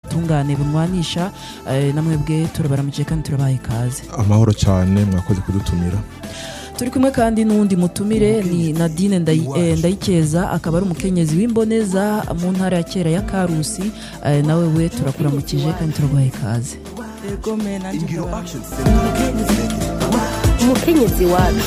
n'ubutungane bunwanisha eh, namwebwe turabaramukije kandi turabaha ikaze amahoro cyane mwakoze kudutumira turi kumwe kandi n'uwundi mutumire ni nadine Ndayi- eh, ndayikeza akaba ari umukenyezi w'imboneza mu ntara ya kera ya karusi eh, nawe we turakuramukije kandi turaguha ikaze Ego me nanjye Ingiro ndabara- Action Center. umukenyezi wacu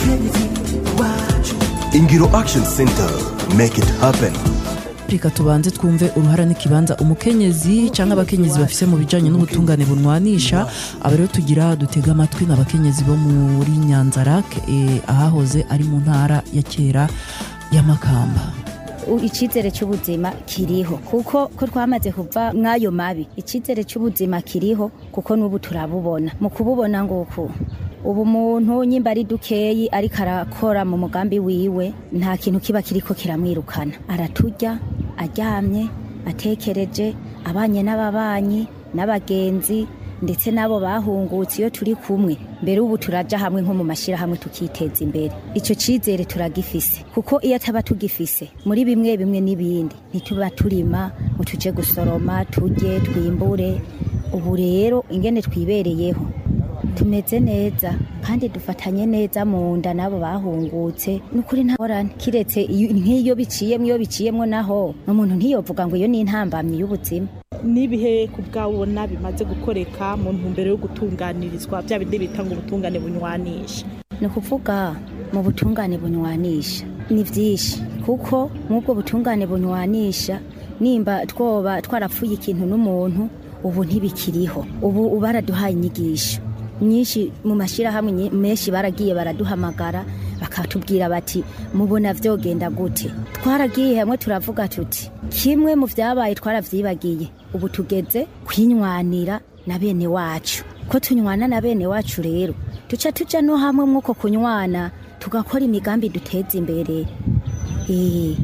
Ingiro Action Center. Make it happen. reka tubanze twumve uruhara n'ikibanza umukenyezi cyangwa abakenyezi bafise mu bijanye n'ubutungane bunwanisha aba rero tugira dutega amatwi n'abakenyezi bo muri nyanzarak eh, ahahoze ari mu ntara ya kera ya makamba U- icyizere cy'ubuzima kiriho kuko ko twamaze kuva mw'ayo mabi icyizere cy'ubuzima kiriho kuko n'ubu turabubona mu kububona nguku ubu umuntu nyimba ari dukeyi ariko arakora mu mugambi wiwe nta kintu kiba kiriko kiramwirukana araturya aryamye atekereje abanye n'ababanyi n'abagenzi ndetse n'abo bahungutse iyo turi kumwe mbere ubu turaja hamwe nko mu mashyirahamwe tukiteza imbere icyo cyizere turagifise kuko iyo ataba tugifise muri bimwe bimwe n'ibindi ntituba turima ngo tuje gusoroma turye twimbure ubu rero ingene twibereyeho tumeze neza kandi dufatanye neza mu nda n'abo bahungutse n'ukuri ntaborane kiretse iyo- nk'iyo biciyemo iyo biciyemo naho umuntu ntiyovuga ngo iyo ni intambamyi y'ubuzima n'ibihe ku bwabona bimaze gukoreka mu ntumbero yo gutunganirizwa bya bindi bita ngo ubutungane bunywanisha ni ukuvuga mu butungane bunywanisha ni byinshi kuko nk'ubwo butungane bunywanisha nimba twoba twarapfuye ikintu n'umuntu ubu ntibikiriho ubu baraduhaye inyigisho nyinshi mu mashyirahamwe nyi- menshi baragiye baraduhamagara bakatubwira bati mubona vyogenda gute twaragiye hamwe turavuga tuti kimwe mu vyabaye twaravyibagiye ubu tugeze kwinywanira na bene wacu ko tunywana na bene wacu rero duca tuja no hamwe mw'uko kunywana tugakora imigambi duteza imbere Eh,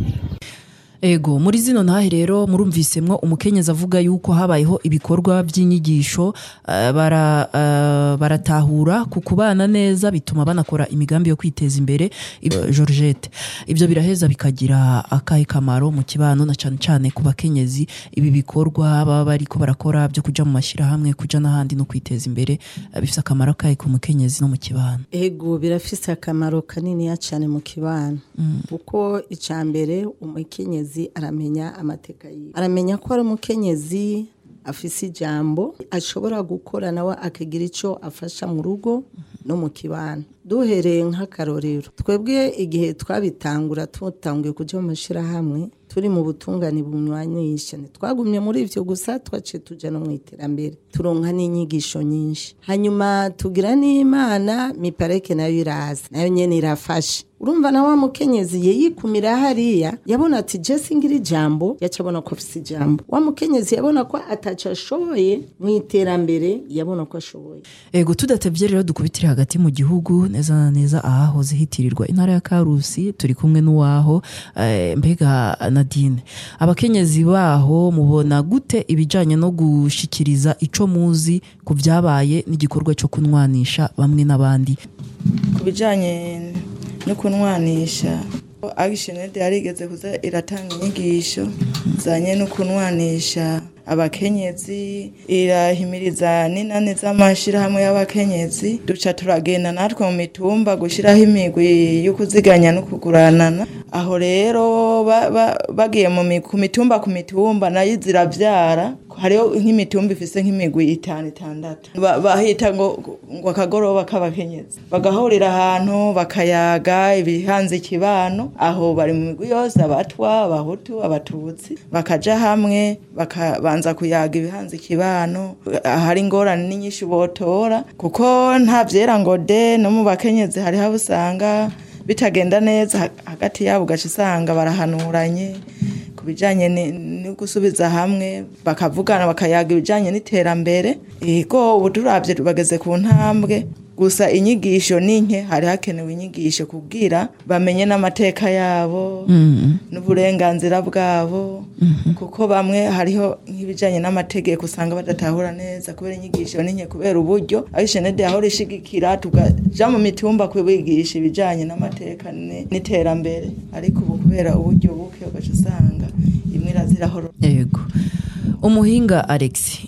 ego muri zino ntahe rero murumvisemwo umukenyezi avuga yuko habayeho ibikorwa by'inyigisho eh, bara, eh, baratahura ku kubana neza bituma banakora imigambi yo kwiteza imbere Ib- georgette ibyo biraheza bikagira akahe kamaro mu kibano na cyane cyane ku bakenyezi ibi bikorwa baba bariko barakora byo kuja mu mashyirahamwe kuja n'ahandi no kwiteza imbere eh, bifise akamaro akahe ku mukenyezi no mu kibano ego birafise akamaro kaniniya cyane mu kibano kuko icya mbere umukenyezi aramenya amateka yiwe aramenya ko ari umukenyezi afise ijambo ashobora gukora nawe akagira icyo afasha mu rugo no mu kibano duhereye nk'akarorero twebwe igihe twabitangura tutanguye kujya mu mashyirahamwe turi mu butungane bunywanisha twagumye muri ivyo gusa twaciye tuja no mu iterambere turonka n'inyigisho nyinshi hanyuma tugira n'imana mipareke nayo iraza nayo nyene irafasha urumva na wa mukenyezi yeyikumira hariya yabona ati je singira ijambo yaca abona ko afise ijambo wa mukenyezi yabona ko ataco ashoboye mu iterambere yabona ko ashoboye ego tudatevye rero dukubitire hagati mu gihugu neza na neza ahahoze hitirirwa intara ya karusi turi kumwe n'uwaho eh, mbega nadine abakenyezi baho mubona gute ibijanye no gushikiriza ico muzi ku vyabaye n'igikorwa cyo kunwanisha bamwe n'abandi ku bijyanye no kunwanisha agishenede yarigeze kuza iratanga inyigisho zanye no kunwanisha abakenyezi irahimiriza n'inani z'amashyirahamwe y'abakenyezi duca turagenda natwe mu mitumba gushyiraho imigwi yo kuziganya no kuguranana aho rero ba- ba- bagiye mu mi- ku mitumba ku mitumba nayo zirabyara hariho nk'imitumba ifise nk'imigwi itanu itandatu Ba- bahita ngo ngo akagoroba k'abakenyezi bagahurira ahantu bakayaga ibihanze ikibano aho bari mu migwi yose abatwa abahutu abatutsi bakaja hamwe bakabanza kuyaga ibihanze ikibano ahari ingorane n'inyinshi botora kuko nta vyera ngo de no mu bakenyezi hariho abo usanga bitagenda neza ha- hagati yabo ugaca usanga barahanuranye ku bijyanye ni- no gusubiza hamwe bakavugana bakayaga ibijyanye n'iterambere yego ubu turabye bageze ku ntambwe gusa inyigisho ni nke hari hakenewe inyigisho kubwira bamenye n'amateka yabo n'uburenganzira bwabo kuko bamwe hariho nk'ibijyanye n'amategeko usanga badatahura neza kubera inyigisho ni nke kubera uburyo aho ishenede yahora ishigikira tukaja mu mitumba kubigisha ibijyanye n'amateka ni- n'iterambere ariko ubu kubera uburyo buke ugaca usanga imwe irazirahoro ego umuhinga alex